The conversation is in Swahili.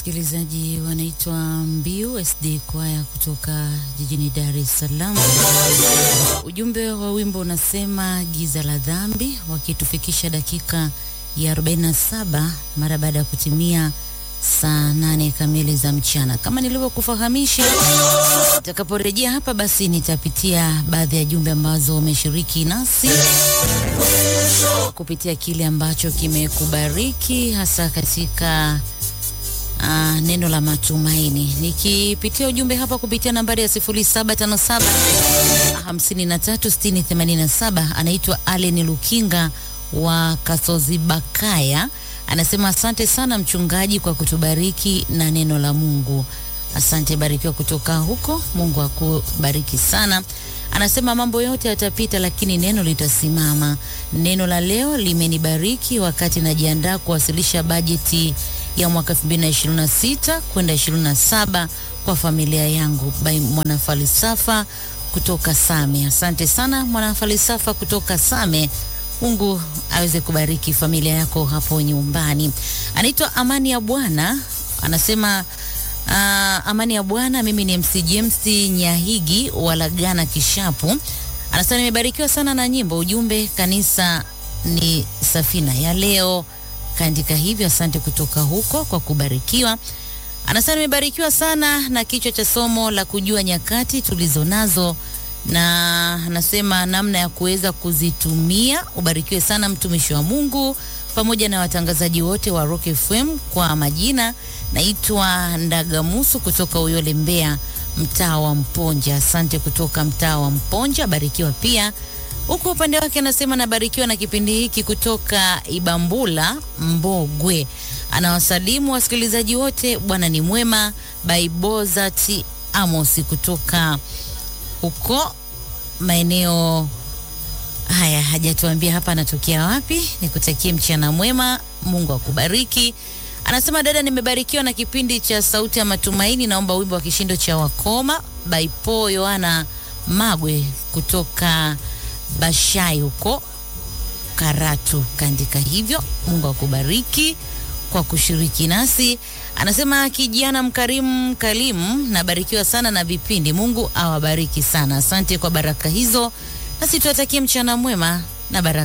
msikilizaji, wanaitwa Mbiu SD Kwaya kutoka jijini Dar es Salaam. Ujumbe wa wimbo unasema giza la dhambi, wakitufikisha dakika ya 47 mara baada ya kutimia saa nane kamili za mchana. Kama nilivyokufahamisha, nitakaporejea hapa, basi nitapitia baadhi ya jumbe ambazo umeshiriki nasi kupitia kile ambacho kimekubariki hasa katika uh, neno la matumaini. Nikipitia ujumbe hapa kupitia nambari ya 0757 536087 anaitwa Allen Lukinga wa Kasozi Bakaya anasema asante sana mchungaji kwa kutubariki na neno la Mungu. Asante, barikiwa kutoka huko. Mungu akubariki sana. Anasema mambo yote yatapita, lakini neno litasimama. Neno la leo limenibariki wakati najiandaa kuwasilisha bajeti ya mwaka 2026 kwenda 27 kwa familia yangu. By mwanafalsafa kutoka Same. Asante sana mwanafalsafa kutoka Same. Mungu aweze kubariki familia yako hapo nyumbani. Anaitwa Amani ya Bwana, anasema uh, Amani ya Bwana, mimi ni MC James Nyahigi walagana Kishapu. Anasema nimebarikiwa sana na nyimbo, ujumbe kanisa ni safina ya leo. Kaandika hivyo, asante kutoka huko kwa kubarikiwa. Anasema nimebarikiwa sana na kichwa cha somo la kujua nyakati tulizo nazo na anasema namna ya kuweza kuzitumia. Ubarikiwe sana mtumishi wa Mungu pamoja na watangazaji wote wa Rock FM. Kwa majina naitwa Ndagamusu kutoka Uyole, Mbeya, mtaa wa Mponja. Asante kutoka mtaa wa Mponja, barikiwa pia. Huku upande wake anasema nabarikiwa na kipindi hiki kutoka Ibambula, Mbogwe. Anawasalimu wasikilizaji wote, Bwana ni mwema. Baibozati Amosi kutoka huko maeneo haya, hajatuambia hapa anatokea wapi. Nikutakie mchana mwema, Mungu akubariki. Anasema dada, nimebarikiwa na kipindi cha Sauti ya Matumaini. Naomba wimbo wa kishindo cha wakoma Baipo Yohana Magwe kutoka Bashai huko Karatu. Kaandika hivyo. Mungu akubariki kwa kushiriki nasi. Anasema kijana mkarimu kalimu, nabarikiwa sana na vipindi. Mungu awabariki sana. Asante kwa baraka hizo, nasi tuwatakie mchana mwema na baraka